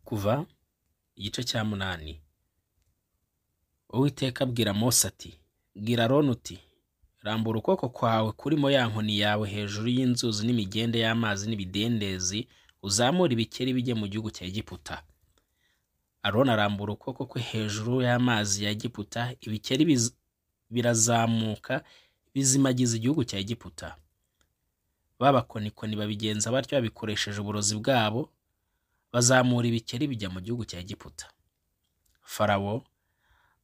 kuva igice cya munani uwiteka abwira mose ati bwira aroni uti rambura ukuboko kwawe kurimo ya nkoni yawe hejuru y'inzuzi n'imigende y'amazi n'ibidendezi uzamura ibikeri bijye mu gihugu cya egiputa aroni arambura ukuboko kwe hejuru y'amazi ya egiputa ibikeri biz- birazamuka bizimagiza igihugu cya egiputa babakonikoni babigenza batyo babikoresheje uburozi bwabo bazamura ibikeri bijya mu gihugu cya egiputa farawo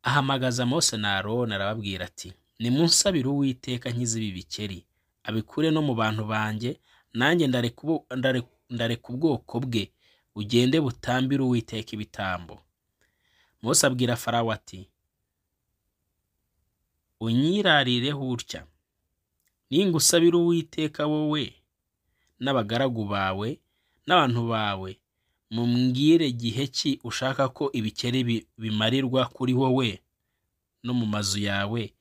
ahamagaza mose na aroni arababwira ati nimunsabire uwiteka nkize ibi bikeri abikure no mu bantu banjye nanjye ndareka ubu- ndare- ndareka ubwoko bwe bugende butambire uwiteka ibitambo mose abwira farawo ati unyirarireho utya ningusabira uwiteka wowe n'abagaragu bawe n'abantu bawe mumbwire gihe ki ushaka ko ibikeri bi- bimarirwa kuri wowe no mu mazu yawe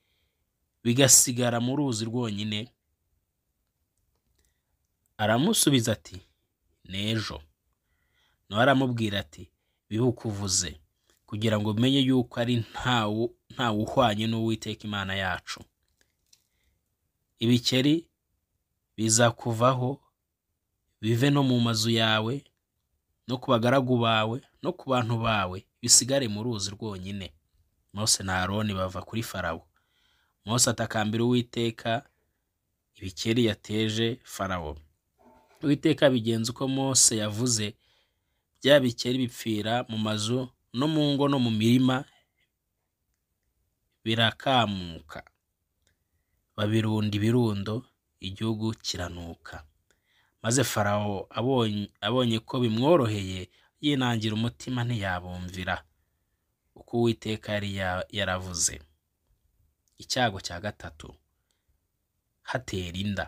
bigasigara mu ruzi rwonyine aramusubiza ati n'ejo nawe aramubwira ati bibuke uvuze kugira ngo umenye yuko ari ntawu ntawuhwanye n'uwiteka imana yacu ibikeri bizakuvaho bive no mu mazu yawe no ku bagaragu bawe no ku bantu bawe bisigare mu ruzi rwonyine mose na aroni bava kuri farawo mose atakambira uwiteka ibikeri yateje farawo uwiteka bigenza uko mose yavuze bya bikeri bipfira mu mazu no mu ngo no mu mirima birakamuka babirunda ibirundo igihugu kiranuka maze farawo abonye, abonye ko bimworoheye yinangira umutima ntiyabumvira uko uwiteka yari ya- yaravuze icyago cya gatatu hatera inda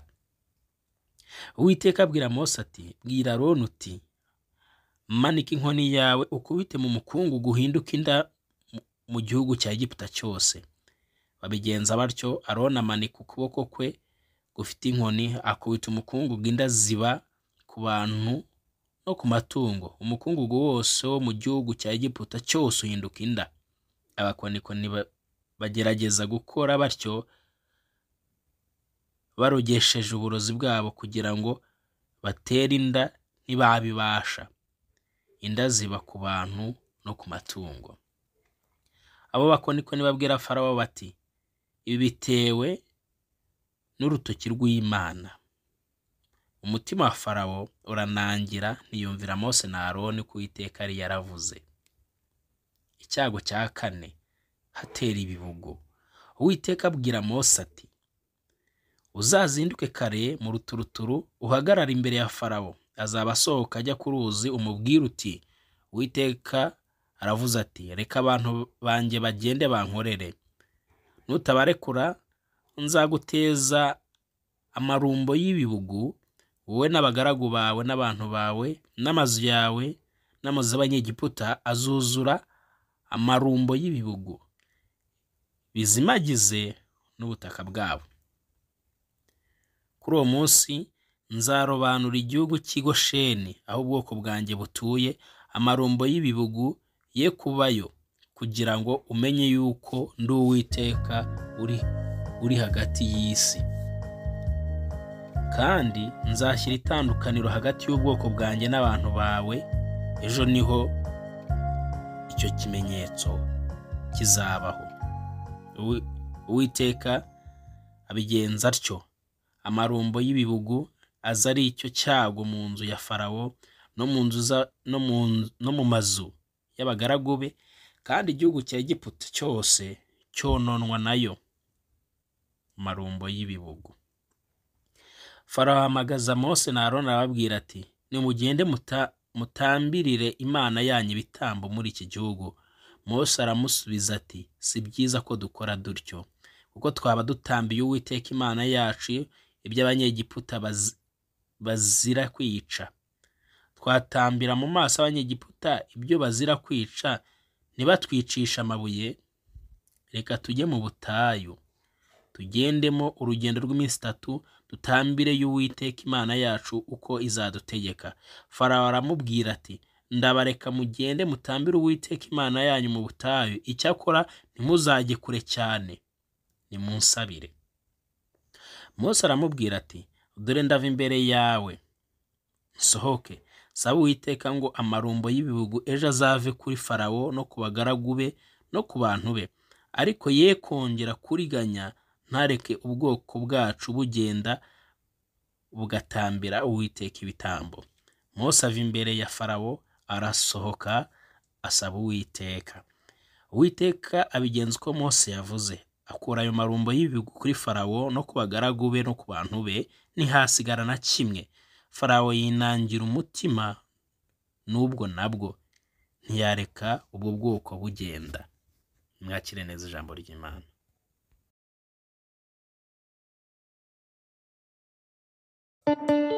uwiteka abwira mose ati bwira aroni uti manika inkoni yawe ukubite mu mukungu guhinduka inda mu- mu gihugu cya egiputa cyose babigenza batyo aroni amanika ukuboko kwe gufite inkoni akubita umukungugu inda ziba ku bantu no ku matungo umukungugu wose wo mu gihugu cya egiputa cyose uhinduka inda abakonikoni ba- bagerageza gukora batyo barogesheje uburozi bwabo kugira ngo batere inda ntibabibasha inda ziba ku bantu no ku matungo abo bakonikoni babwira farawo bati ibi bitewe n'urutoki rw'imana umutima wa farawo uranangira ntiyumvira mose na aroni ku iteka yari yaravuze icyago cya kane hatera ibibugo uwiteka abwira mose ati uzazinduke kare mu ruturuturu uhagarare imbere ya farawo azaba asohoka ajya ku ruzi umubwire uti uwiteka aravuze ati reka abantu banjye bagende bankorere nutabarekura nzaguteza amarumbo y'ibibugu wowe n'abagaragu bawe n'abantu bawe n'amazu yawe n'amazu y'abanyegiputa azuzura amarumbo y'ibibugu bizimagize n'ubutaka bwabo kuri uwo munsi nzarobanura igihugu cy'igosheni aho ubwoko bwanjye butuye amarumbo y'ibibugu ye kubayo kugira ngo umenye yuko ndi uwiteka uri, uri hagati y'isi kandi nzashyira itandukaniro hagati y'ubwoko bwanjye n'abantu bawe ejo niho icyo kimenyetso kizabaho Uwi- uwiteka abigenza atyo amarumbo y'ibibugu aza ari icyo cyago mu nzu ya farawo no mu nzu za- no mu nzu- no mu mazu y'abagaragu be kandi igihugu cya egiputa cyose cyononwa nayo marumbo y'ibibugu farawo ahamagaza mose na aroni arababwira ati nimugende muta- mutambirire imana yanyu ibitambo muri iki gihugu mose aramusubiza ati si byiza ko dukora dutyo kuko twaba dutambiye uwiteka imana yacu iby'abanyegiputa baz- bazira kwica twatambira mu maso abanyegiputa ibyo bazira kwica ntibatwicisha amabuye reka tujye mu butayu tugendemo urugendo rw'iminsi itatu dutambire y'uwiteka imana yacu uko izadutegeka farawo aramubwira ati ndabareka mugende mutambire uwiteka imana yanyu mu butayu icyakora ntimuzajye kure cyane nimunsabire Mose aramubwira ati dore ndava imbere yawe nsohoke saba uwiteka ngo amarumbo y'ibihugu ejo azave kuri farawo no ku bagaragu be no ku bantu be ariko ye kongera kuriganya ntareke ubwoko bwacu bugenda bugatambira uwiteka ibitambo Mose ava imbere ya farawo arasohoka asaba uwiteka uwiteka abigenza uko Mose yavuze akura ayo marumbo y'ibihugu kuri farawo no ku bagaragu be no ku bantu be ntihasigara na kimwe farawo yinangira umutima n'ubwo nabwo ntiyareka ubwo bwoko bugenda mwakire neza ijambo ry'imana thank you